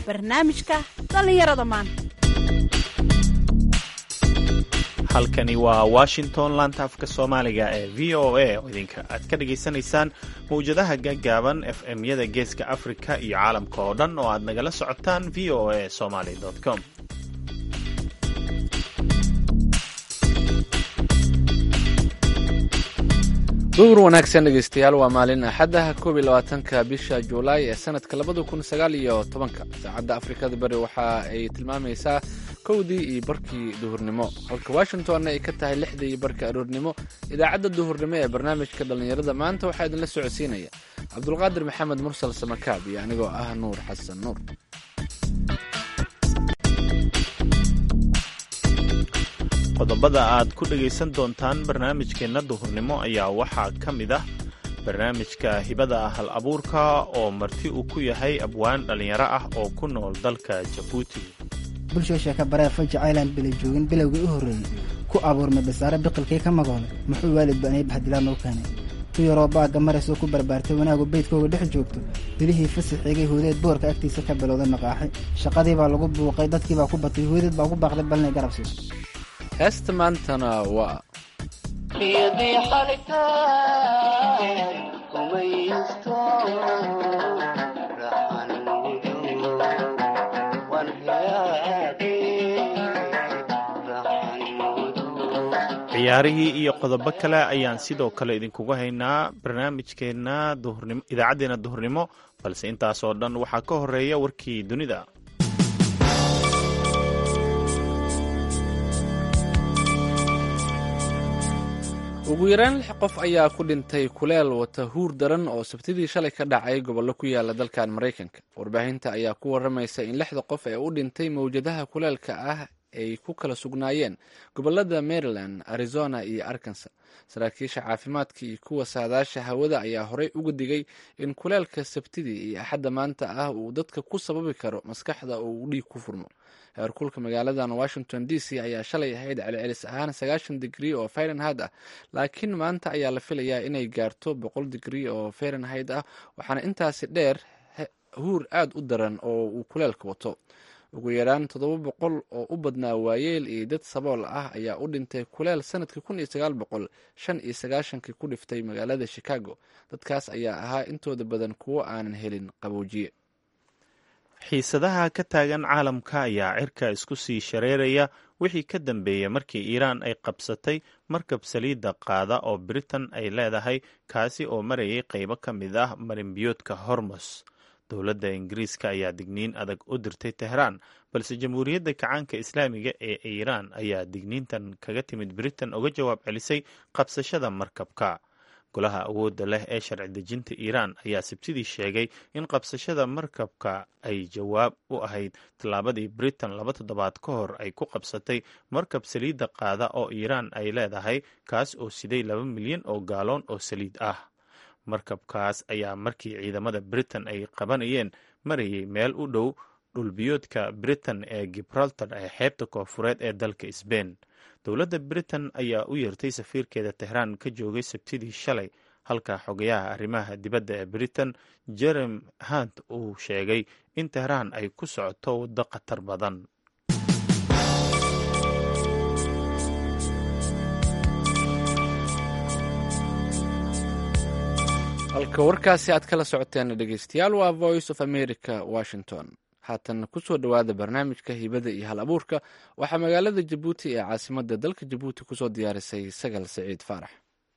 barnaamijka dhallinyarada maanta halkani waa washington laanta afka soomaaliga ee v o a oo idinka aad ka dhagaysanaysaan mawjadaha gaggaaban f m-yada geeska afrika iyo caalamka oo dhan oo aad nagala socotaan v o a somaly com duhur wanaagsan dhegeystayaal waa maalin axadaha koob iyo labaatanka bisha juulaay ee sanadka labada kun sagaal iyo tobanka saacadda afrikada bari waxa ay tilmaamaysaa kowdii iyo barkii duhurnimo halka washingtonna ay ka tahay lixdii iyo barka aroornimo idaacadda duhurnimo ee barnaamijka dhallinyarada maanta waxaa idinla socodsiinaya cabdulqaadir maxamed mursal samakaab iyo anigoo ah nuur xasan nuur qodobada aad ku dhagaysan doontaan barnaamijkeenna duhurnimo ayaa waxaa ka mid ah barnaamijka hibada hal abuurka oo marti uu ku yahay abwaan dhallinyaro ah oo ku nool dalka jabuuti bulshoo sheeka baree faji island bila joogin bilowgii u horreeyey ku abuurmay basaare biqilkii ka magoolay muxuu waalid banay baxdilaan noo keenay tu yaroo baagga maraysoo ku barbaartay wanaagu beydkooga dhex joogto bilihii fasaxeegay hoodeed boorka agtiisa ka bilowday maqaaxay shaqadii baa lagu buuqay dadkii baa ku batay hoodeed baa ku baaqday balnay garabsiis heesta maantana waa ciyaarihii iyo qodobo kale ayaan sidoo kale idinkugu haynaa barnaamijkeenna duhurnimo idaacaddeenna duhurnimo balse intaasoo dhan waxaa ka horeeya warkii dunida ugu yaraan lix qof ayaa ku dhintay kuleel wata huur daran oo sabtidii shalay ka dhacay gobollo ku yaala dalkan maraykanka warbaahinta ayaa ku waramaysa in lixda qof ee u dhintay mawjadaha kuleelka ah ay ku kala sugnaayeen gobolada maryland arizona iyo arkansa saraakiisha caafimaadka iyo kuwa saadaasha hawada ayaa horey uga digay in kuleelka sabtidii iyo axadda maanta ah uu dadka ku sababi karo maskaxda oo uu dhiig ku furmo heerkulka magaaladan washington d c ayaa shalay ahayd celcelis ahaan sagaashan digrii oo fahrenheit ah laakiin maanta ayaa la filayaa inay gaarto boqol digrii oo fahrenheit ah waxaana intaasi dheer huur aad u daran oo uu kuleelka wato ugu yaraan toddoba boqol oo u badnaa waayeel iyo dad sabool ah ayaa u dhintay kuleel sanadkii kun iyo sagaal boqol shan iyo sagaashankii ku dhiftay magaalada chicago dadkaas ayaa ahaa intooda badan kuwo aanan helin qaboojiye xiisadaha ka taagan caalamka ayaa cirka isku sii shareeraya wixii ka dambeeyey markii iiraan ay qabsatay markab saliidda qaada oo britain ay leedahay kaasi oo marayay qaybo ka mid ah marinbiyoodka hormos dowladda ingiriiska ayaa digniin adag u dirtay tehraan balse jamhuuriyadda kacaanka islaamiga ee iiraan ayaa digniintan kaga timid britain uga jawaab celisay qabsashada markabka golaha awoodda leh ee sharci dejinta iiraan ayaa sabtidii sheegay in qabsashada markabka ay jawaab u ahayd tallaabadii britain laba toddobaad ka hor ay ku qabsatay markab saliidda qaada oo iiraan ay leedahay kaas oo siday laba milyan oo gaaloon oo saliid ah markabkaas ayaa markii ciidamada britain ay qabanayeen marayay meel u dhow dhulbiyoodka britain ee gibraltar ee xeebta koofureed ee dalka sbain dowladda britain ayaa u yeertay safiirkeeda tehraan ka joogay sabtidii shalay halka xogayaha arrimaha dibadda ee britain jerem hunt uu sheegay in tehraan ay ku socoto waddo khatar badan halka warkaasi aad kala socoteen dhegeystayaal waa voice of america washington haatan kusoo dhowaada barnaamijka hibada iyo hal abuurka waxaa magaalada jabuuti ee caasimada dalka jabuuti kusoo diyaarisay sagal saciid faarax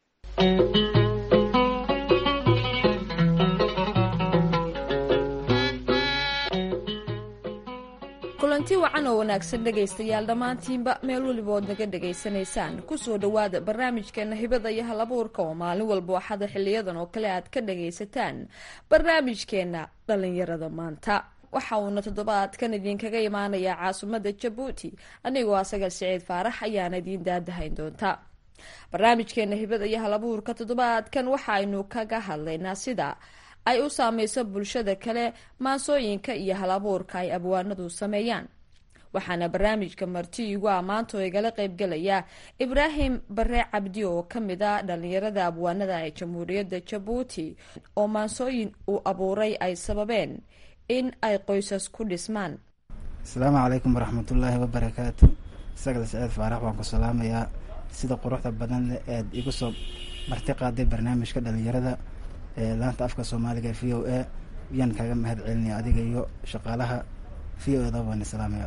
kulanti wacan oo wanaagsan dhegaystayaal dhammaantiinba meel weliba ood naga dhegaysanaysaan kusoo dhowaada barnaamijkeena hibada iyo hal abuurka oo maalin walba waxaada xiliyadan oo kale aad ka dhagaysataan barnaamijkeena dhalinyarada maanta waxa uuna toddobaadkan idinkaga imaanayaa caasimadda jabuuti anigoo asaga siciid faarax ayaana idiin daadahayn doonta barnaamijkeena hibada iyo hal abuurka toddobaadkan waxaaynu kaga hadlaynaa sida ay u saameyso bulshada kale maansooyinka iyo hal abuurka ay abwaanadu sameeyaan waxaana barnaamijka marti igu ammaanto igala qeybgelaya ibraahim bare cabdi oo kamid a dhalinyarada abwaanada ee jamhuuriyadda jabuuti oo maansooyin uu abuuray ay sababeen in ay qoysas ku dhismaan asalaamu calaykum waraxmatullaahi wabarakaatu sagal saciid faarax waan ku salaamayaa sida quruxda badan leh eed igu soo marti qaaday barnaamijka dhalinyarada ee laanta afka soomaaliga v o a yaan kaaga mahad celinaya adiga iyo shaqaalaha v o eda waan salaamaya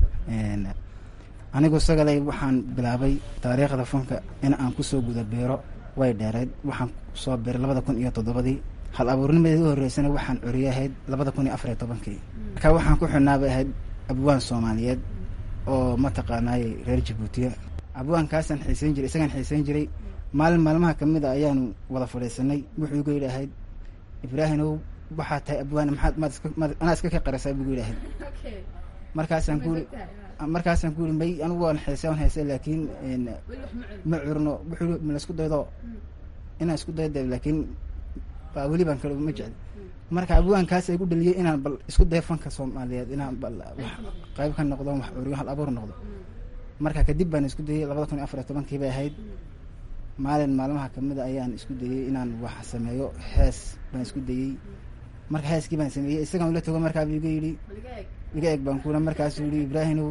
anigu sagalay waxaan bilaabay taariikhda fanka in aan kusoo guda beero way dheereed waxaan soo beeray labada kun iyo toddobadii hal abuurnimadeed u horreysana waxaan curiye ahayd labada kun iyo afar iyo tobankii marka waxaan ku xidhnaabay ahayd abwaan soomaaliyeed oo mataqaanaayey reer jabuutiya abwaankaasaan xiisayn jiray isagaan xiisayn jiray maalin maalmaha kamid a ayaanu wada fadhiisanay wuxuu igu yidhi ahayd ibraahimow waxaa tahay abwaan maxaad maad iska maad anaa iska ka qarisaa buu igu yidhi ahayd markaasaan ku markaasaan ku yidhi may anigu waan xiisa waan xiisa laakiin ma curno wuxuu yidhi ma la isku daydo inaan isku dayda laakiin baa weli baan kale ma jecli marka abwaankaas igu dhaliyay inaan bal isku dayo fanka soomaaliyeed inaan bal wax qayb ka noqdo wax curiyo hal abuur noqdo marka kadib baan isku dayay labada kun iyo afar iyo tobankii bay ahayd maalin maalmaha kamid a ayaan isku dayey inaan wax sameeyo hees baan isku dayey marka heeskii baan sameeyey isagaan ula tago markaa iga yidhi iga eg baan kuna markaasuu yihi ibraahimow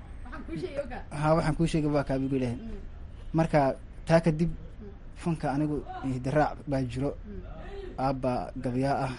ha waxaan kuu sheegay waa kaabigu yidhahay marka taa kadib fanka anigu hidiraac baa jiro aabba gabyaa ah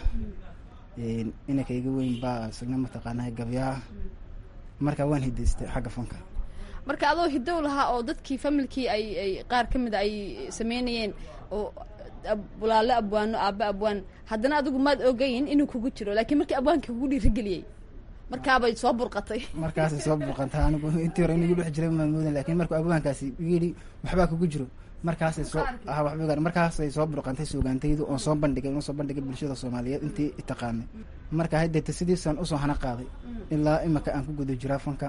inanka iga weyn baa isagna mataqaanaa gabyaa ah marka waan hidaystay xagga fanka marka adoo hidow lahaa oo dadkii familkii ay ay qaar ka mid a ay sameynayeen oo walaalo abwaano aaba abwaan haddana adigu maad ogayn inuu kugu jiro laakiin markii abwaankii kugu dhiirigeliyey markaabay soo burqatay markaasay soo burqantay anigu intii hore inuu dhex jiray maan moodan lakin markuu abwaankaasi yidhi waxbaa kugu jiro markaasay soo ah waxba markaasay soo burqantay suugaantaydu oon soo bandhigay oon soo bandhigay bulshada soomaaliyeed intii itaqaanay marka hadeeta sidiisaan usoo hana qaaday ilaa imaka aan ku guda jiraa fanka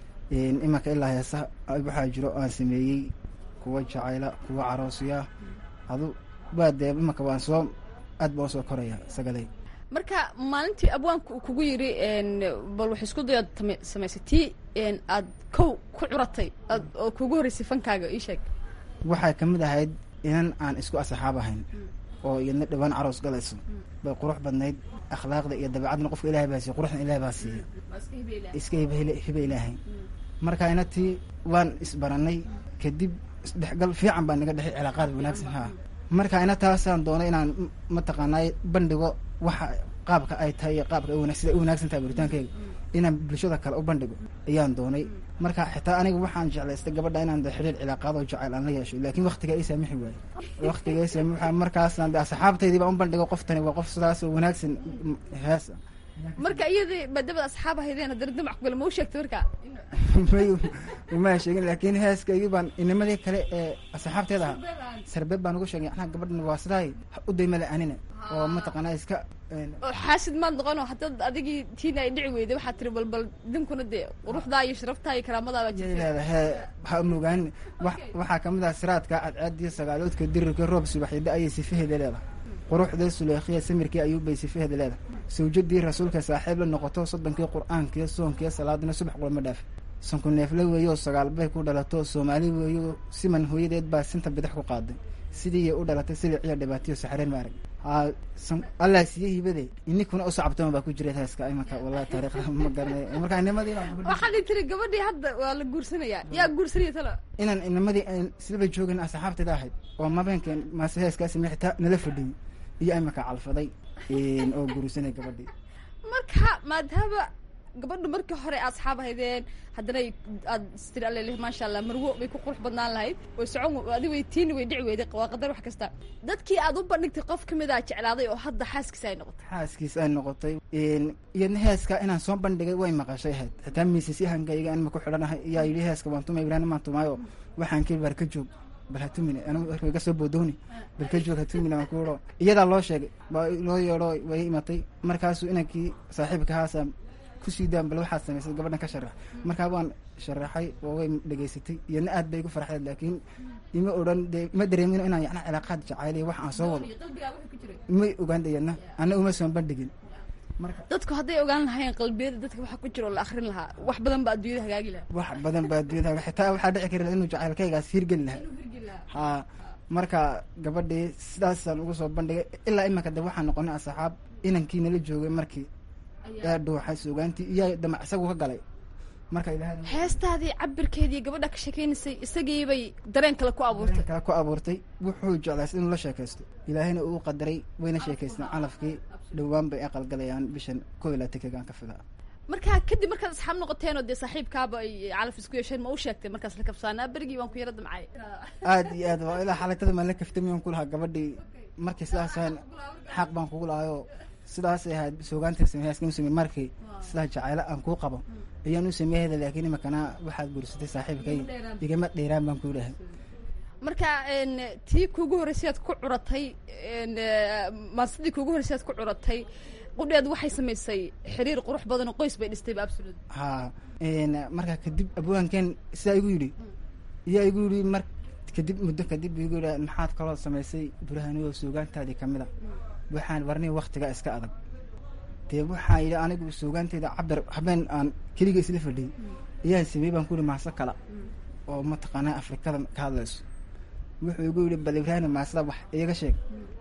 imanka ilaa heesa waxaa jiro aan sameeyey kuwa jacayla kuwa caroosiya adu waa dee imanka waan soo aad baan usoo koraya sagalay marka maalintii abwaanka uu kugu yidhi bal wax isku dayood samaysay tii aad kow ku curatay oo kugu horreysay fankaaga ii sheeg waxay kamid ahayd inan aan isku asxaab ahayn oo iyadna dhawaan caroos galayso bay qurux badnayd akhlaaqda iyo dabeecadna qofka ilahay baa siiya quruxna ilahay baa siiya iska hibe ilaahay marka inatii waan isbaranay kadib isdhexgal fiican baa naga dhexay cilaaqaad wanaagsan ha marka ina taasaan doonay inaan mataqaanay bandhigo waxa qaabka ay tahay iyo qaabka sida u wanaagsan tahay baritaankeyga inaan bulshada kale u bandhigo ayaan doonay marka xitaa aniga waxaan jeclaystay gabadha inaan xidhiir cilaaqaadoo jacayl aan la yeesho laakiin waktiga ii saamixi waaye waktiga ii saamixi markaasaan asxaabtaydii baan u bandhigo qoftani waa qof sidaas oo wanaagsan hees marka iyadii maadamada asxaab ahaydeen haddana damac kugala ma u sheegtay marka may uma sheegin laakiin heeskaygii baan inimadii kale ee asxaabteeda aha sarbeeb baan ugu sheegay anaa gabadhan waa sidaay u daymale anina oo mataqaanaa iska oo xaasid maad noqono haddaad adigii tiina ay dhici weyday waxaad tiri bal bal dinkuna dee quruxdaa iyo sharaftaa iyo karaamadaabaa jirta he ha mogaan wa waxaa kamid ah siraadka cadcaadiyo sagaaloodka dirirka roob subaxyada ayay sifaheeda leedahay quruxda suleekhiya samirkii ayuubbay sifaheeda leedahay sawjadii rasuulka saaxiib la noqoto soddonkii qur-aankiyo soonkiyo salaadina subax qulama dhaafi sanku neefle weeyo sagaal bay ku dhalato soomaali weeyo siman hooyadeed baa sinta bidix ku qaaday sidiiya u dhalatay siliciyo dhibaatiyo saxreen ma arag allah siiye hibade ininkuna u sacabtama baa ku jira heeska imanka wallahi taariikhda ma garanay marka inimadii waxaad tiri gabadhii hadda waa la guursanayaa yaa guursanaya talo inaan inimadii silaba joogin asxaabteeda ahayd oo mabeenkeen maase heeskaasi xitaa nala fadhiyey iyo imanka calfaday oo guursanay gabadhii marka maadaama gabadhu markii hore asxaab ahaydeen haddana aad istiri aleleh maasha allah marwo bay ku qurux badnaan lahayd way socon adi way tiini way dhici weyday waa qadar wax kasta dadkii aad u bandhigtay qof kamid a jeclaaday oo hadda xaaskiisa ay noqotay xaaskiis ay noqotay iyadna heeska inaan soo bandhigay way maqashay ahayd xitaa miisasyahankayga anma ku xidhanahay iyaa yidhi heeska waan tumay ibraahim maan tumaayo waxaan kii baar ka joog bal hatumine anigu iga soo boodowni bal ka joog hatumine waan kuuro iyadaa loo sheegay waa loo yeedho way imatay markaasuu inankii saaxiibka haasa kusii daan bal waxaad samaysay gabadhan ka sharax markaa waan sharaxay oo way dhegaysatay iyadna aad bay igu farxeed laakiin ima odhan dee ima dareemino inaan yana cilaaqaad jacayliya wax aan soo wado may ogaan iyadna ana uma soon bandhigin marka dadku hadday ogaan lahaayeen qalbiyada dadka waxa ku jira oo la akrin lahaa wax badan baa adduunyada hagaagi lahaa wax badan baa adduunyada xitaa waxaa dhici kari laha inuu jacaylkaygaas hirgeli lahaa ha marka gabadhii sidaasaan ugu soo bandhigay ilaa imanka de waxaan noqonay asxaab inankii nala joogay markii yaa dhuuxay suugaantii iyaa damac isagu ka galay marka ilaahay heestaadii cabirkeedii gabadha ka sheekeynaysay isagiibay dareen kale ku abuurtay kale ku abuurtay wuxuu jeclaystay inuu la sheekaysto ilaahayna uu qadaray wayna sheekaysteen calafkii dhowaan bay aqalgalayaan bishan koo iyo labaatankegaan ka fidaa markaa kadib markaad asxaab noqoteen oo dee saaxiibkaaba ay calaf isku yeesheen ma u sheegtay markaas la kabsaanaa berigii waan ku yara damcay aad iyo aad waa ilaa xalaytada maan la kaftamiyan ku lahaa gabadhii markii sidaas ahayn xaq baan kugu lahaayoo sidaasay ahayd suugaanta sameeyaaska u sameey markii sidaa jacaylo aan kuu qabo ayaan u sameeyahayda laakiin imakana waxaad guursatay saaxiibkay igama dheeraan baan ku dhahay marka tii kuugu horreysay aad ku curatay maasidii kuugu horreysay aad ku curatay qudheed waxay samaysay xiriir qurux badan oo qoys bay dhistayba absolut ha markaa kadib abwaankan sidaa igu yidhi iyaa igu yidhi mar kadib muddo kadib igu yidhi maxaad kaloo samaysay burhaniyoo suugaantaadii kamid a waxaan warnay waktiga iska adag dee waxaa yidhi anigu suugaanteyda cabir habeen aan keliga isla fadhiyey ayaan sameeyey baan ku yihi maaso kala oo mataqaanaa afrikada ka hadlayso wuxuu igu yidhi bal ibraahim maasada wax iiga sheeg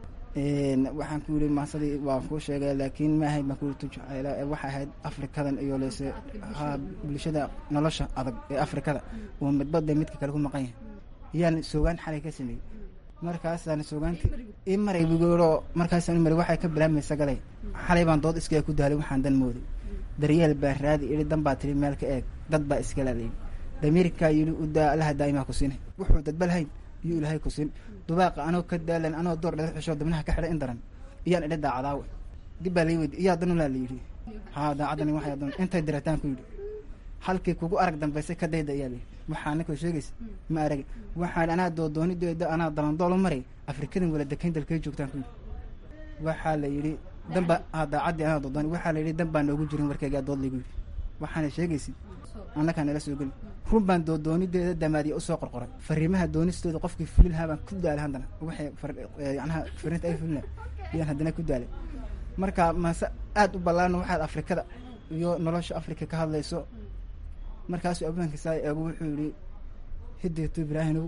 waxaan ku yidhi maasadii waan kuu sheegay laakiin ma ahayd baan ku yidhi tujacayla waxay ahayd afrikadan iyo lese ha bulshada nolosha adag ee afrikada oo midbada midka kale ku maqan yahay yaan suugaan xalay ka sameeyey markaasaan suugaanti i maray bugooro markaasaan maray waxay ka bilaabmaysa galay xalay baan dood iskaga ku daalay waxaan dan mooday daryeel baa raadi idhi dan baa tiri meel ka eeg dad baa iskala leeyay damiirkaa yidhi udaa allaha daa'imaa ku siin wuxuu dadba lahayn iyuu ilaahay ku siin dubaaqa anoo ka daalan anoo door dhala xishoo dabnaha ka xidhay in daran iyaan idhi daacadaawe dib baa lai weydi iyaa danulaa la yidhi haa daacadani waxay dan intay dirataan ku yidhi halkii kugu arag dambaysay ka dayda ayaa layidhi waxaa ninkoo sheegaysa ma arag waxaan anaa doodoonideeda anaa dalandoolo maray afrikadan wala dekayn dalkay joogtaan ku yidhi waxaa la yidhi danba haa daacaddii anaa doodooni waxaa la yidhi dan baa noogu jirin warkaygaa dood laygu yidhi waxaana sheegaysa annakaa nala soo geli run baan doodoonideeda damaadiya usoo qorqoray fariimaha doonistooda qofkii fulin lahaa baan ku daalay haddana waxay yanaha fariinta ay fulina ayaan haddana ku daalay marka maase aada u ballaarna waxaad afrikada iyo nolosha afrika ka hadlayso markaasuu abwaanka saa eego wuxuu yihi hideeto ibraahimow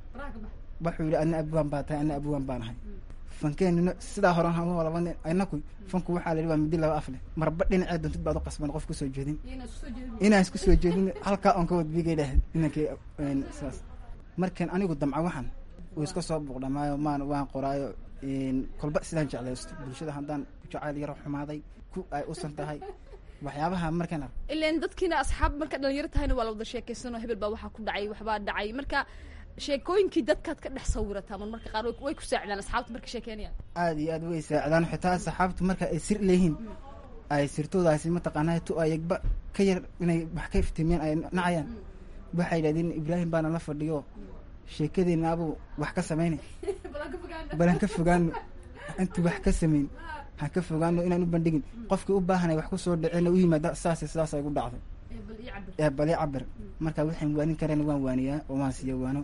wuxuu yihi adna abwaan baa tahay adna abwaan baan ahay fankeenino sidaa horan hama laba nin inaku fanku waxaa la yidhi waa midi laba af leh marba dhinacee doontid baad u qasban qof kusoo jeedin inaan isku soo jeedin halkaa oon ka wadbigay dhahay inankii saas markan anigu damca waxan uu iska soo buuqdhamaayo maan waan qoraayo kolba sidaan jeclaysto bulshada haddaan jacayl yaro xumaaday ku ay usan tahay waxyaabaha markan ar ilan dadkiina asxaab marka dhalinyaro tahayna waa la wada sheekaysanoo hebel baa waxaa ku dhacay waxbaa dhacay marka sheekooyinkii dadkaad ka dhex sawirataa mar marka qaar way ku saacidaan asxaabta marka sheekeynayaan aada iyo aad way saacidaan xitaa saxaabtu marka ay sir leeyihiin ay sirtoodaasi mataqaanaa tu ayagba ka yar inay wax ka iftiimiyaan ay nacayaan waxay yidhahdeen ibraahim baana la fadhiyo sheekadeena abuu wax ka samaynay balan ka fogaano intu wax ka samayn ha ka fogaano inaan u bandhigin qofkii u baahanay wax kusoo dhaceyna u yimaada saas sidaas ay gu dhacday ee bali cabir marka waxaan waanin kareen waan waaniyaa oo waan siiya waano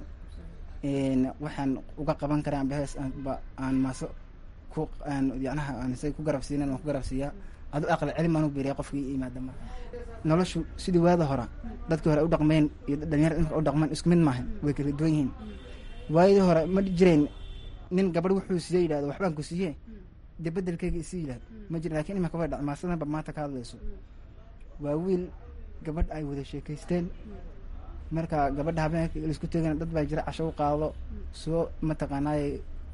waxaan uga qaban karaa amba hees aanba aan maaso ku aan yacnaha aan say ku garab siinan waan ku garab siiyaa adu aqli cilmi aan u beriya qofkii yimaada marka noloshu sidii waada hora dadkii hore u dhaqmeen iyo dhalinyarada imika u dhaqmeen isku mid maahan way kala duwan yihiin waayadii hore ma jireen nin gabadh wuxuu siiye yidhahdo waxbaan ku siiye dee bedelkeyga isi yidhahdo ma jira lakin imika way dhac maasadanba maanta ka hadlayso waa wiil gabadh ay wada sheekaysteen marka gabadha habeenka laisku tegana dad baa jira casho u qaado soo mataqaanaaye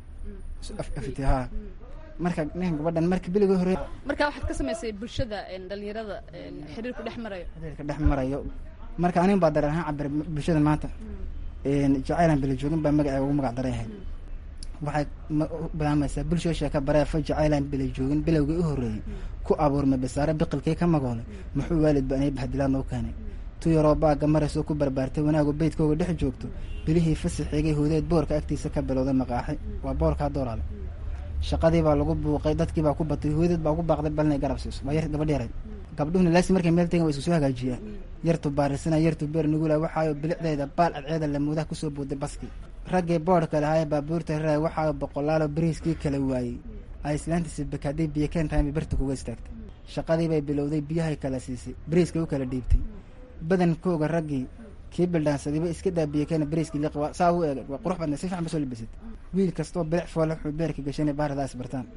afafite haa marka ninkan gabadhan marka biliga hore marka waxaad ka samaysay bulshada dhalinyarada xiriirku dhex marayo xiriirka dhex marayo marka anin baa dareen ahaan cabir bulshada maanta jacaylan bila joogin baa magaceega ugu magac daran yahay waxay bilaamaysaa bulshoo sheeka bareefa jacaylan bila joogin bilowgii u horreeyey ku abuurmay basaare biqilkii ka magoolay muxuu waalidba anay bahdilaad noo keenay tu yaroo baaga maraysoo ku barbaartay wanaagu beydkooga dhex joogto bilihii fasaxeegay hoodeed boorka agtiisa ka bilowday maqaaxi waa boorkaa doolaale shaqadii baa lagu buuqay dadkii baa ku batay hoodeed baa ugu baaqday bal inay garab siiso waa yar gabadh yaray gabdhuhuna laasi markay meel tegan wa isku soo hagaajiyaan yartu baarisana yartu beer nugula waxaayo bilicdeeda baal cadceeda lamuudaha kusoo booday baskii raggii boodhka lahaayee baabuurta raray waxaayo boqolaalo bariiskii kala waayey ay islaantiisa bakaaday biyo keentahay bay barta kuga istaagtay shaqadii bay bilowday biyahay kala siisay bariiskay u kala dhiibtay badankooga raggii kii bildhaansadayba iska daa biyo keena bariiskii liq saa u eegay waa qurux badnay si fiican ba soo labisatay wiil kastoo bilic foole wuxuu beerka gashanay baaradaas bartaan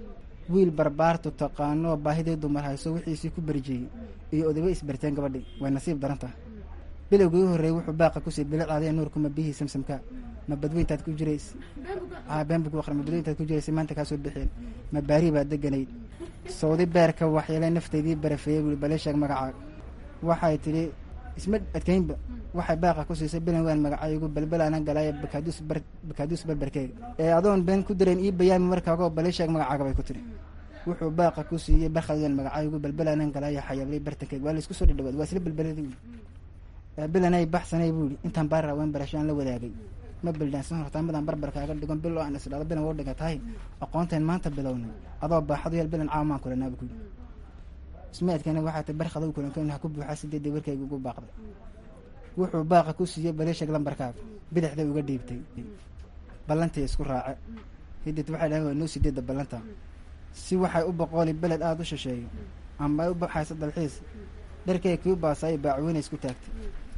wiil barbaartu taqaanoo baahidii dumar hayso wixiisii ku berjiyey iyo odaba isbarteen gabadhii way nasiib daran tahay bilowgii u horreeyey wuxuu baaqa kusii bilicdaadee nuurkuma biyihii samsamka ma badweyntaad ku jirays aa been buu aqri ma badweyntaad ku jiraysay maanta kaa soo bixeen ma baari baad deganayd sawdi beerka waxyeelay naftaydii barafeeyey buui bale sheeg magacaaga waxay tidhi isma adkaynba waxay baaqa ku siisay bilan waan magacaygu balbalaanan galaaye bakaaduus bar bakaaduus barbarkeega ee adoon been ku direen ii bayaami markaagoo bale sheeg magacaaga bay ku tidhi wuxuu baaqa ku siiyey barkhadwan magacaygu balbalaanan galaaye xayablay bartankeega waa laisku soo dhadhawaad waa isla balbaladi bilanay baxsanay buu yihi intaan baarra waan barashaan la wadaagay ma bildhaansan hortaamadan barbarkaaga dhigon bil oo aan isdhado bilan woo dhiga tahay aqoonteen maanta bilownay adoo baaxadu yeel bilan caamaan kulanaaba ku yidhi ismaadkana waxaa tay barkhadow kulankan ha ku buuxa sideedii warkayga ugu baaqday wuxuu baaqa ku siiyey baleeshag lambarkaaga bidixda uga dhiibtay ballantii isku raace hidid waxay dhahen waa noo sideedda ballanta si waxay u boqooli beled aada u shisheeyo ama ay u baxayso dalxiis dharkay kii baasay baacweyne isku taagtay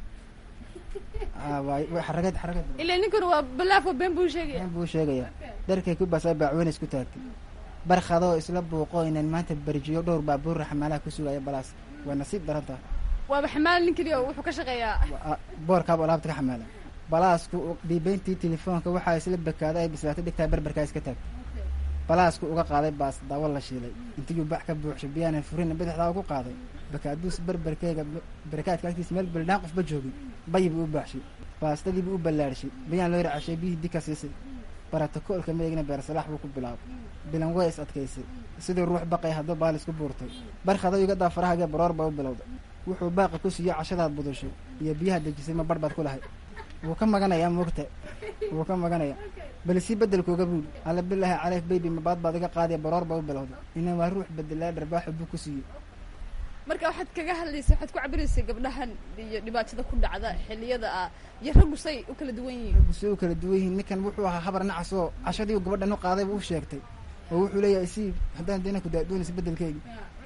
xaragad xaragad ilaa ninkuna waa balaafo been buu sheegaya been buu sheegayaa dharkay kii baasay baacweyne isku taagtay barkhadoo isla buuqo inaan maanta berjiyo dhowr baabuurra xamaalaha ku sugaya balaas waa nasiib daran tahay waaba xamaal nin keliya wuxuu ka shaqeeyaa boorkaaba alaabta ka xamaala balaasku dhiibeyntii telefoonka waxaa isla bakaada ay bislaatay dhigtaa barbarkaa iska taagtay balaasku uga qaaday baas daawo la shiilay intiiyuu bax ka buuxshay biyaanan furina bidixdaa ugu qaaday bakaaduus barbarkeega barakaadka agtiisa meel bildhaan qofba joogin bayi buu u baaxshay baastadiibuu u ballaadhshay bayaan loo racashay biyihii dika siisay baratakoolka meegna beersalaax buu ku bilaabay bilan way is adkaysay sidii ruux baqay hadduu baal isku buurtay barkhado iga daa farahagee baroor baa u bilowday wuxuu baaqa ku siiyey cashadaad budushay iyo biyaha dejisay ma bar baad ku lahay wuu ka maganayaa moogta wuu ka maganayaa bal sii bedelkooga buuli alla bilaahi caleyf baybi mabaad baad iga qaadiya baroor baa u bilowday inaan waa ruux bedelaa dharbaaxo buu ku siiyey marka waxaad kaga hadlaysa waxaad ku cabiraysay gabdhahan iyo dhibaatada ku dhacda xilliyada ah iyo raggu say u kala duwan yihiin raggu say u kala duwan yihiin ninkan wuxuu ahaa habar nacas oo cashadii gabadhan u qaadayba u sheegtay oo wuxuu leeyahay sii haddaan dayna ku daadoonaysa bedelkeegi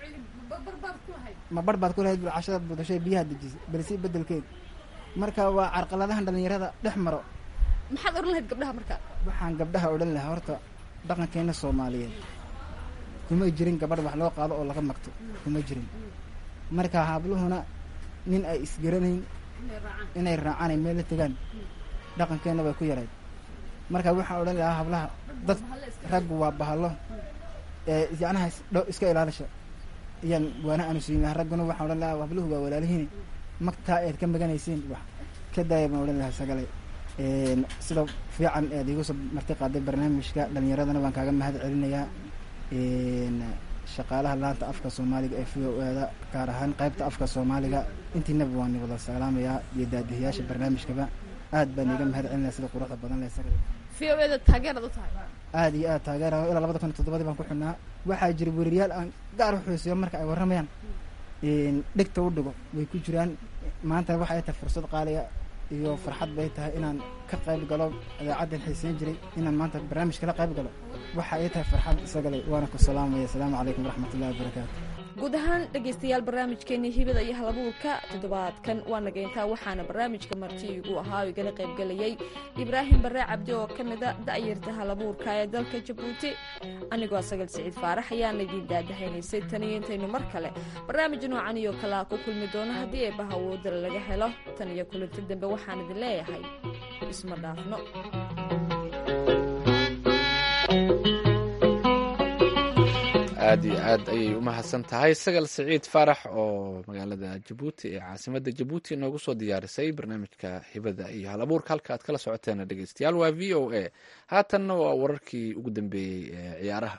ma bar baad ku lahayd cashadaad budashay biyaha dejisay bal sii bedelkeegi marka waa carqaladahan dhalinyarada dhex maro maxaad odhan lahayd gabdhaha marka waxaan gabdhaha odhan lahaa horta dhaqankeena soomaaliyeed kuma jirin gabadh wax loo qaado oo laga magto kuma jirin marka habluhuna nin ay isgaranayn inay raacaan ay meel la tegaan dhaqankeenna way ku yarayd marka waxaan odhan lahaa hablaha dad raggu waa bahalo ee yacnaha dho iska ilaalisha iyaan waana aanu siin lahaa ragguna waxaan odhan lahaa habluhu waa walaalihiin magtaa eed ka maganaysiin wax ka daaya baan odhan lahaa sagale sida fiican eed igu soo marti qaaday barnaamijka dhalinyaradana waan kaaga mahad celinayaa shaqaalaha laanta afka soomaaliga ee v o eeda gaar ahaan qaybta afka soomaaliga intiinaba waan wada salaamayaa iyo daadihiyaasha barnaamijkaba aad baan iiga mahad celinaya sida quruxda badan leh sagale v o eeda taageerad u tahay aada iyo aad taageerayo ilaa labada kun iyo toddobadii baan ku xidhnaa waxaa jira weriyaal aan gaar u xuusiyo marka ay warramayaan dhegta u dhigo way ku jiraan maantana waxa ay tahay fursad qaaliya iyo farxad bay tahay inaan ka qayb galo idaacaddan xiiseyn jiray inaan maanta barnaamij kala qayb galo waxa ay tahay farxad isagale waana ku salaamaya asalaamu calaykum waraxmat ullahi wabarakaatu guud ahaan dhegaystayaal barnaamijkeenii hibada iyo halabuurka toddobaadkan waa nageyntaa waxaana barnaamijka marti igu ahaa oo igala qaybgelayay ibraahim barre cabdi oo ka mida da'yarta halabuurka ee dalka jabuuti anigoo sagal siciid faarax ayaana idiin daadahaynaysay taniyo intaynu mar kale barnaamij noocan iyo kalea ku kulmi doono haddii eebaha awoodala laga helo tan iyo kulanti dambe waxaan idin leeyahay isma dhaafno aad iyo aad ayay u mahadsan tahay sagal siciid faarax oo magaalada jabuuti ee caasimadda jabuuti inoogu soo diyaarisay barnaamijka hibada iyo hal abuurka halka aad kala socoteen dhegeystayaal waa v o a haatanna waa wararkii ugu dambeeyey ee ciyaaraha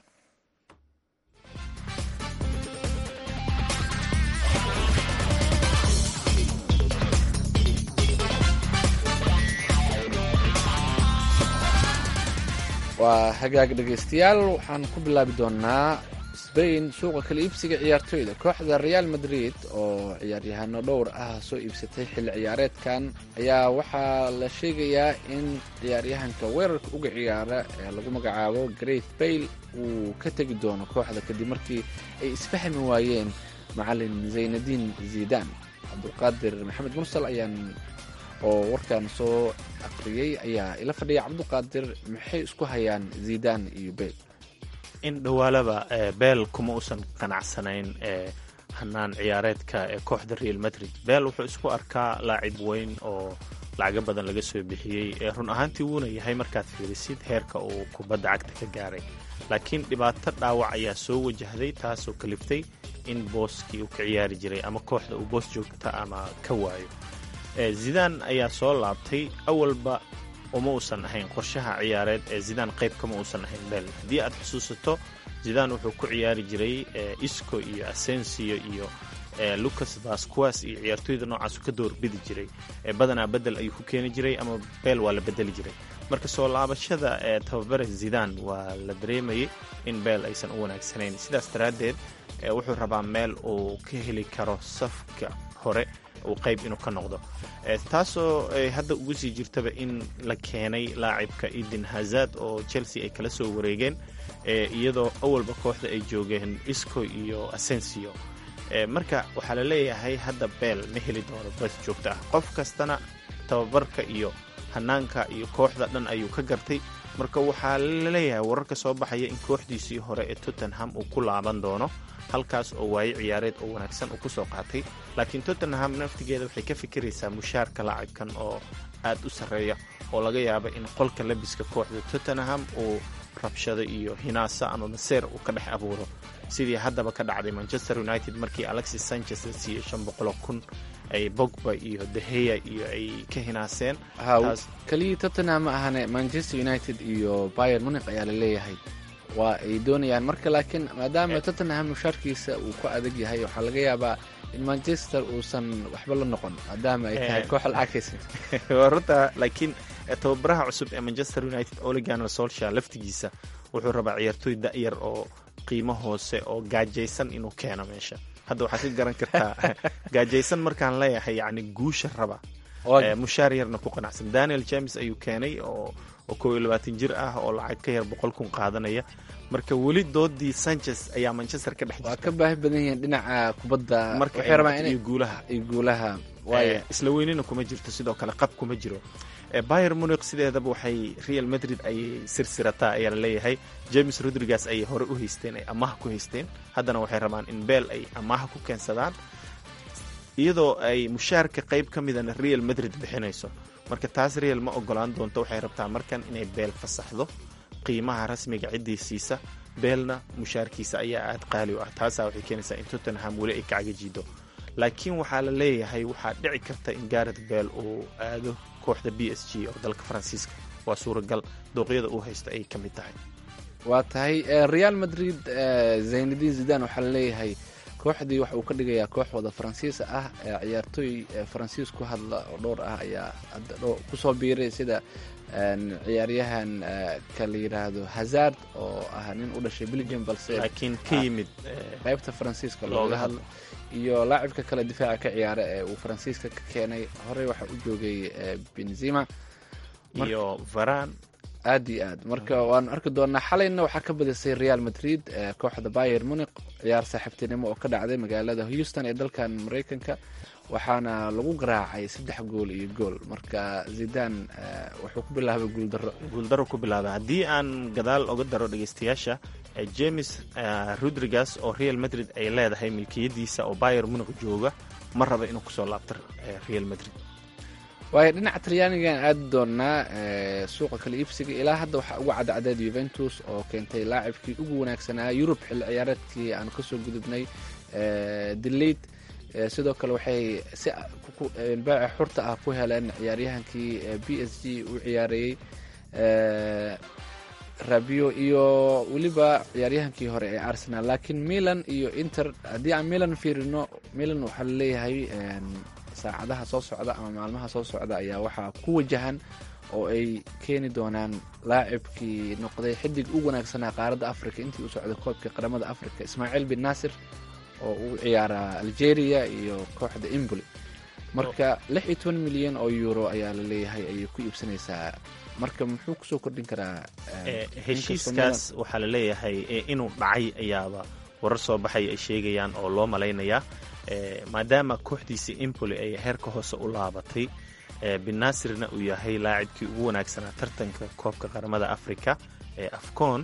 waa hagaag dhegeystayaal waxaan ku bilaabi doonaa sbain suuqa kala iibsiga ciyaartoyda kooxda real madrid oo ciyaaryahaano dhowr ah soo iibsatay xilli ciyaareedkan ayaa waxaa la sheegayaa in ciyaaryahanka weerarka uga ciyaara ee lagu magacaabo great bayle uu ka tegi doono kooxda kadib markii ay isfahmi waayeen macalin zaynadiin zidan cabdulqaadir maxamed mursal ayaan oo warkan soo aqriyey ayaa ila fadhiya cabduqaadir maxay isku hayaan zidan iyo bale in dhowaalaba beel kuma uusan qanacsanayn hanaan ciyaareedka ee kooxda real madrid beel wuxuu isku arkaa laacib weyn oo lacago badan laga soo bixiyey run ahaantii wuuna yahay markaad fiirisid heerka uu kubadda cagta ka gaaray laakiin dhibaato dhaawac ayaa soo wajahday taasoo kaliftay in booskii uu ka ciyaari jiray ama kooxda uu boos joogta ama ka waayo zidaan ayaa soo laabtay awalba uma uusan ahayn qorshaha ciyaareed ee zidaan qayb kama uusan ahayn beel haddii aad xusuusato zidaan wuxuu ku ciyaari jiray isco iyo asensio iyo lucas vasquas iyo ciyaartooyda noocaasu ka doorbidi jiray badanaa bedel ayuu ku keeni jiray ama beel waa la bedeli jiray marka soo laabashada ee tababare zidaan waa la dareemayay in beel aysan u wanaagsanayn sidaas daraaddeed wuxuu rabaa meel uu ka heli karo safka hore uu qayb inuu ka noqdo taasoo hadda ugu sii jirtaba in la keenay laacibka eden hazard oo chelsea ay kala soo wareegeen iyadoo awalba kooxda ay joogeen isco iyo asensio marka waxaa la leeyahay hadda beel ma heli doono bas joogto ah qof kastana tababarka iyo hanaanka iyo kooxda dhan ayuu ka gartay marka waxaa la leeyahay wararka soo baxaya in kooxdiisii hore ee tottenham uu ku laaban doono halkaas oo waaye ciyaareed oo wanaagsan uu kusoo qaatay laakiin tottenham naftigeeda waxay ka fikiraysaa mushaarka laacibkan oo aad u sarreeya oo laga yaaba in qolka labiska kooxda tottenham uu rabshado iyo hinaasa ama maseer uu ka dhex abuuro sidii haddaba ka dhacday manchester united markii alexis sanchez la siiyey shan boqoloo kun ay bogba iyo deheya iyo ay ka hinaaseen keliya tottenham ma ahane manchester united iyo bayer muniq ayaa la leeyahay waa ay doonayaan marka laakiin maadaama tottenham mushaarkiisa uu ku adag yahay waxaa laga yaabaa in manchester uusan waxba la noqon maadaama ay tahay koox lacagkaysa runta laakiin tababaraha cusub ee manchester united oliganer solsha laftigiisa wuxuu rabaa ciyaartooy da'yar oo qiimo hoose oo gaajaysan inuu keeno meesha hadda waxaad ka garan kartaa gaajaysan markaan leeyahay yacni guusha raba mushaar yarna ku qanacsan daniel james ayuu keenay oo oo kow iyo labaatan jir ah oo lacag ka yar boqol kun qaadanaya marka weli doodii sanchez ayaa manchester ka dhex waa ka baahi badan yihiin dhinaca kubadda marka waxay rabaan iyo inay guulaha iyo guulaha waayo isla weynina kuma jirto sidoo kale qab kuma jiro bayer muniq sideedaba waxay real madrid ayay sirsirataa ayaa la leeyahay james rodriguez ayay hore u haysteen ay amaha ku haysteen haddana waxay rabaan in beel ay amaha ku keensadaan iyadoo ay mushaarka qayb ka midana real madrid bixinayso marka taas real ma ogolaan doonto waxay rabtaa markan inay beel fasaxdo qiimaha rasmiga ciddii siisa beelna mushaarkiisa ayaa aad qaali u ah taasaa waxay keenaysaa in tottenham weli ay kacaga jiido laakiin waxaa la leeyahay waxaa dhici karta in garet beel uu aado kooxda b s g oo dalka faransiiska waa suuragal dooqyada uu haysto ay ka mid tahay waa tahay eh, real madrid eh, zaynadin zidan waxaa laleeyahay kooxdii waxa uu ka dhigayaa koox wada faransiis ah eh, ciyaartooy eh, faransiis ku hadla oo dhowr ah ayaa hadda dho- kusoo biiray sida en, ciyaaryahan eh, ka la yidhaahdo hazard oo ah nin u dhashay belgium balse laakiin ka Ah. yimid eh, qaybta faransiiska looga looga hadlo iyo laacibka kale difaaca ka ciyaara ee uu faransiiska ka keenay horey waxa u joogay eh, benzema Mar- iyo varan aad iyo aad marka waanu arki doonaa xalayna waxaa ka badisay real madrid ee kooxda bayer muniq ciyaar saaxiibtinimo oo ka dhacday magaalada houston ee dalkan maraykanka waxaana lagu garaacay saddex gool iyo gool marka zidan eh, wuxuu ku bilaabay guuldaro guuldaro ku bilaaba haddii aan gadaal oga daro dhegeystayaasha eh, james eh, rodriguez oo real madrid ay leedahay milkiyadiisa oo bayer muniq jooga ma raba inuu kusoo laabto eh, real madrid waayo dhinaca talyaanigan aadi doonaa eh, suuqa kala iibsiga ilaa hadda waxaa ugu cadcadaed yuventus oo keentay laacibkii ugu wanaagsanaa yurub xilli ciyaareedkii aanu kasoo gudubnay eh, deleit Eh, sidoo kale waxay si ku- ku- eh, baaca xurta ah ku heleen ciyaaryahankii eh, b s g u ciyaarayey eh, rabio iyo weliba ciyaaryahankii hore ee arsenal laakiin milan iyo inter haddii aan milan fiirino milan waxaa laleeyahay en, saacadaha soo socda ama maalmaha soo socda ayaa waxaa ku wajahan oo ay keeni doonaan laacibkii noqday xidig u wanaagsanaa qaaradda africa intii u socday koobkii qaramada africa ismaaciil bin naasir oo u ciyaara algeria iyo kooxda imboli marka lix iyo toban milyan oo euro ayaa la leeyahay ayay ku iibsanaysaa marka muxuu kusoo kordhin karaa Eh, heshiiskaas waxaa la leeyahay eh, inuu dhacay ayaaba warar soo baxay ay sheegayaan oo loo malaynayaa Eh, maadaama kooxdiisii impoli ay heerka hoose u laabatay eh, binasirna uu yahay laacibkii ugu wanaagsanaa tartanka koobka qaramada africa ee afcon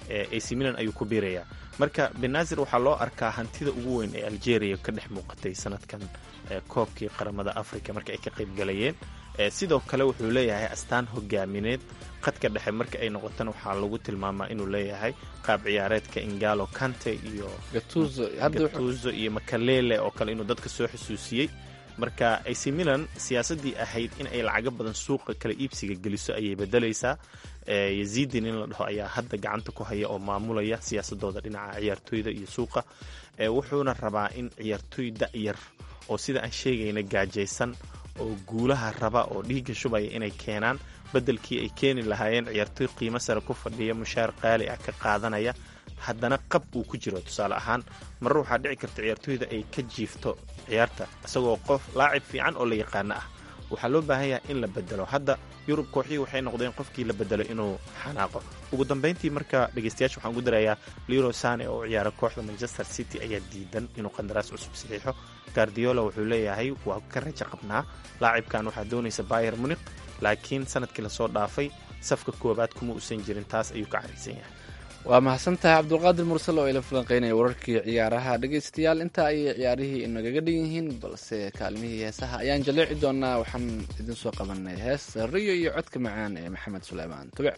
ac milan ayuu ku biirayaa marka benazir waxaa loo arkaa hantida ugu weyn ee algeria ka dhex muuqatay sanadkan koobkii qaramada africa marka ay ka qayb galayeen sidoo kale wuxuu leeyahay astaan hogaamineed khadka dhexe marka ay noqotana waxaa lagu tilmaamaa inuu leeyahay qaab ciyaareedka ingalo kante iyo gatuzo iyo makalele oo kale inuu dadka soo xusuusiyey marka ac milan siyaasadii ahayd in ay lacago badan suuqa kala iibsiga geliso ayay bedelaysaa yazidin in la dhaho ayaa hadda gacanta ku haya oo maamulaya siyaasadooda dhinaca ciyaartooyda iyo suuqa wuxuuna rabaa in ciyaartooy da'yar oo sida aan sheegayna gaajaysan oo guulaha raba oo dhiigga shubaya inay keenaan beddelkii ay keeni lahaayeen ciyaartooy qiimo sare ku fadhiya mushaar qaali ah ka qaadanaya haddana qab uu ku jiro tusaale ahaan marar waxaa dhici karta ciyaartooyda ay ka jiifto ciyaarta isagoo qof laacib fiican oo la yaqaano ah waxaa loo baahan yahay in la bedelo hadda yurub kooxihii waxay noqdeen qofkii la bedelo inuu xanaaqo ugu dambayntii marka dhegeystayaasha waxaan ugu darayaa liro sane oo ciyaara kooxda manchester city ayaa diidan inuu qandaraas cusub saxiixo gardiola wuxuu leeyahay waa ka rajo qabnaa laacibkan waxaa doonaysa bayer munik laakiin sanadkii lasoo dhaafay safka koowaad kuma uusan jirin taas ayuu ka caraysan yahay waa mahadsantahay cabdulqaadir mursal oo ila falanqeynaya wararkii ciyaaraha dhegaystayaal intaa ayay ciyaarihii inagaga dhan yihiin balse kaalmihii heesaha ayaan jaleeci doonaa waxaan idin soo qabanay hees riyo iyo codka macaan ee maxamed suleymaan tubic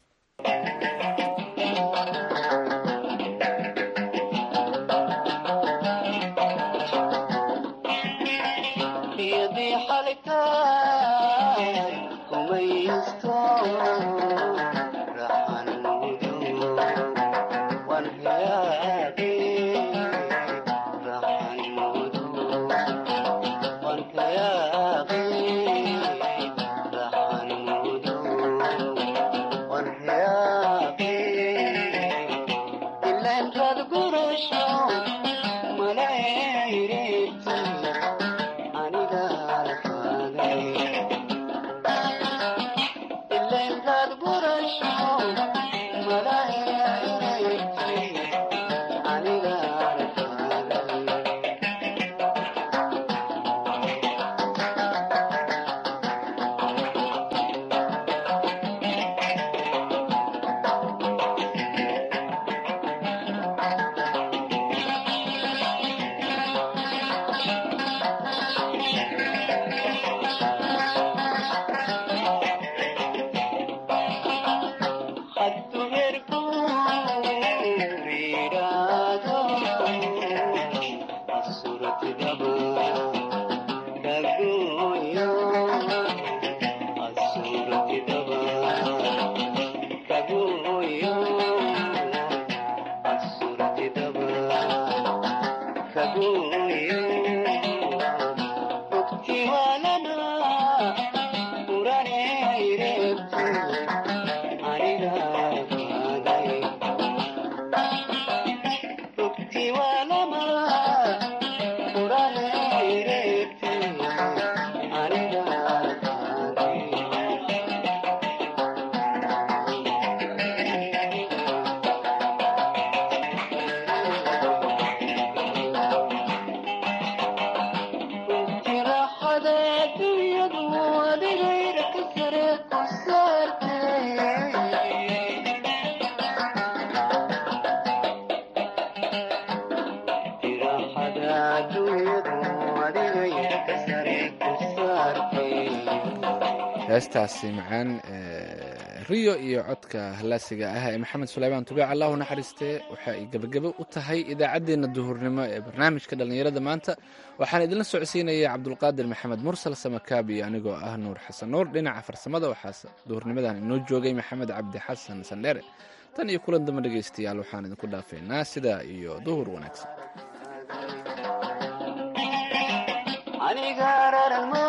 heestaasi macaan riyo iyo codka hallaasiga ah ee maxamed suleymaan tubiic allahu naxariistee waxa ay gebagabo u tahay idaacaddeenna duhurnimo ee barnaamijka dhallinyarada maanta waxaan idinla socodsiinaya cabdulqaadir maxamed mursal samakaabi anigoo ah nuur xasan nuur dhinaca farsamada waxaa duhurnimadan inoo joogay maxamed cabdi xasan sandheere tan iyo kulan damba dhegaystayaal waxaan idinku dhaafeynaa sidaa iyo duhur wanaagsan